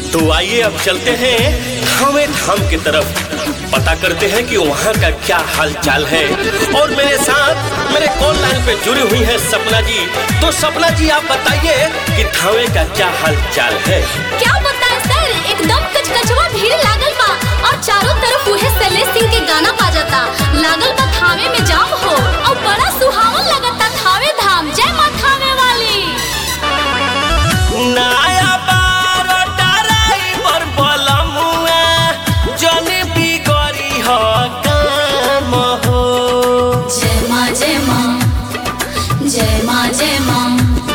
तो आइए अब चलते हैं हमें धाम की तरफ पता करते हैं कि वहाँ का क्या हाल चाल है और मेरे साथ मेरे कॉल लाइन पे जुड़ी हुई है सपना जी तो सपना जी आप बताइए कि धावे का क्या हाल चाल है क्या बताएं सर एकदम कचकचवा भीड़ लागल बा और चारों तरफ उहे शैलेश सिंह के गाना बाजता लागल बा थावे में जाम हो और बड़ा सुहावन लगता थावे धाम जय माँ थावे वाली नया बार ड्राइवर बलमुआ जन बिगड़ी हो काम हो जय माँ जय माँ जय माँ जय माँ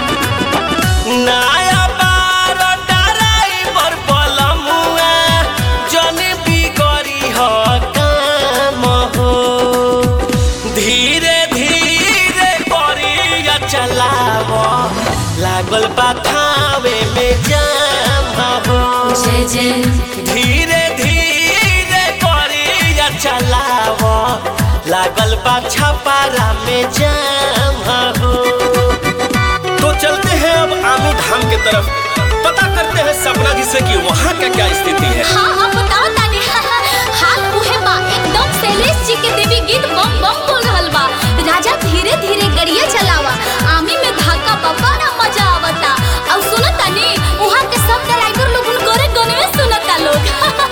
नया बार ड्राइवर बलमुआ जन बिगड़ी हो काम हो धीरे धीरे करिया चलाव लागल बा थावे में जाम हो जय जय धीरे धीरे करिया चलाव लागल बा छपारा में जाम हो तो चलते हैं अब आमी धाम की तरफ पता करते हैं सपना जी से कि वहाँ का क्या स्थिति है हाँ हाँ बताओ तानी हाल उहे बा एकदम शैलेश जी के देवी गीत बम बम बोल रहल बा राजा धीरे धीरे गड़िया चलावा आमी में धक्का बा बड़ा मजा आवता और सुनो तानी वहाँ के सब ड्राइवर लोग उनकोरे गनवे सुनता लोग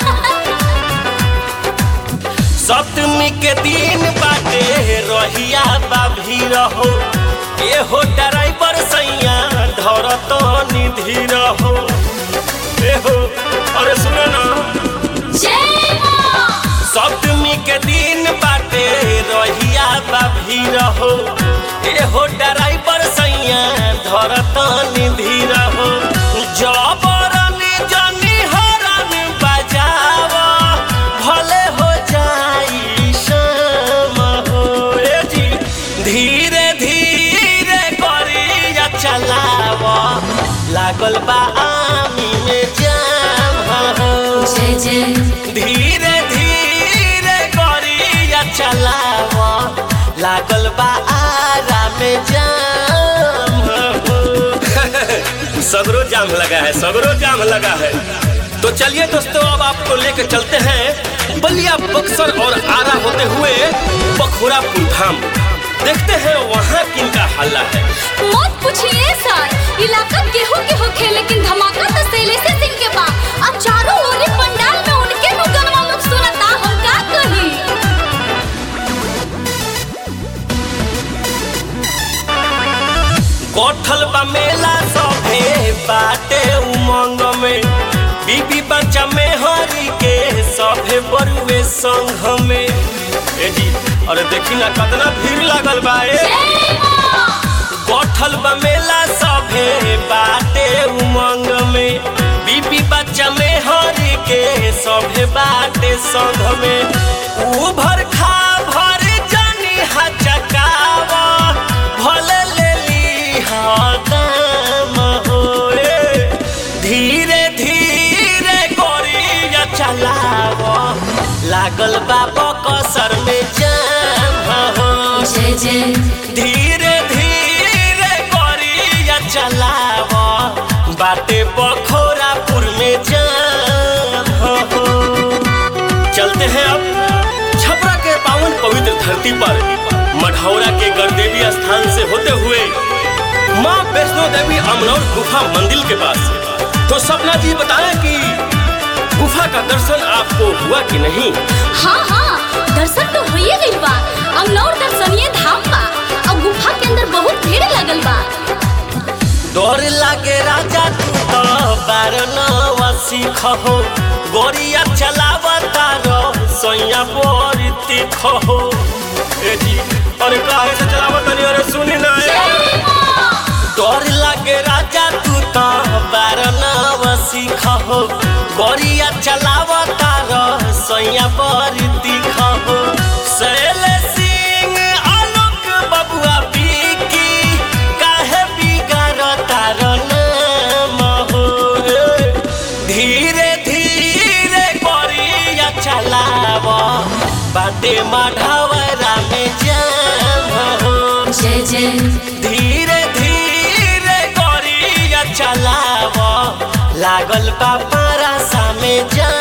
सप्तमी के दिन बाटे रहिया बाभी रहो ए हो ड्राइवर सैया धर तो निधि रहो ए हो अरे सुनो ना जय माँ सप्तमी के दिन बाटे रहिया बाभी रहो ए हो ड्राइवर सैया धर तो निधि रहो जबरन जनी हरन बजाव भले हो जाई शाम हो ए जी धीरे धीरे करिया चलाव लागल बा आमी में जाम हो जय जय धीरे धीरे करिया चलाव लागल बा आरा में जाम हो। सगरो जाम लगा है सगरो जाम लगा है तो चलिए दोस्तों अब आपको लेकर चलते हैं बलिया बक्सर और आरा होते हुए बखोरापुर धाम देखते हैं वहाँ किनका हल्ला है मत पूछिए सर इलाका गेहूं के होखे लेकिन धमाका तो शैलेश सिंह के बा अब चारों ओरी पंडाल में उनके नु गनवा लोग सुनता हम का कही कोठल बा मेला सभे बाटे उमंग में बीबी बच्चा में हरी के सभे बरुए संघ में ए जी अरे देखी ना कितना भीड़ लागल बा ए जय माँ कोठल बा मेला सभे बाटे उमंग में बीबी बच्चा में हरी के सभे बाटे संघ में ऊ भर खा भर जानी हचकावा भले ले ली दाम होए धीरे धीरे गोरिया चलाव लागल बाबा कसर में जाम हो जय जय धीरे धीरे गोरिया चलाव बाटे बखोरापुर में जाम हो चलते हैं अब छपरा के पावन पवित्र धरती पर मढ़ौरा के गणदेवी स्थान से होते हुए माँ वैष्णो देवी अमनौर गुफा मंदिर के पास तो सपना जी बताएं कि गुफा का दर्शन आपको हुआ कि नहीं हाँ हाँ दर्शन तो होइए गइल बा अमनौर दर्शनीय धाम बा और गुफा के अंदर बहुत भीड़ लगल बा डर लागे राजा तू तो बारनवा सीख हो गोरिया चलावता रो सोया बोरी तीख हो ए जी अरे काहे से चलावत नहीं अरे सुनी ना ए जय माँ डर लागे राजा तू तो बारनवा सीख हो गोरिया चलावता रो सोया बोरी तीख हो सैल सिंह आलोक बबुआ बीकी काहे बिगाड़ता रो नाम हो धीरे धीरे गोरिया चलाव बाटे मढ़वरा में जाम हो जय जय धीरे धीरे गोरिया चलाव लागल बा पारा में जाम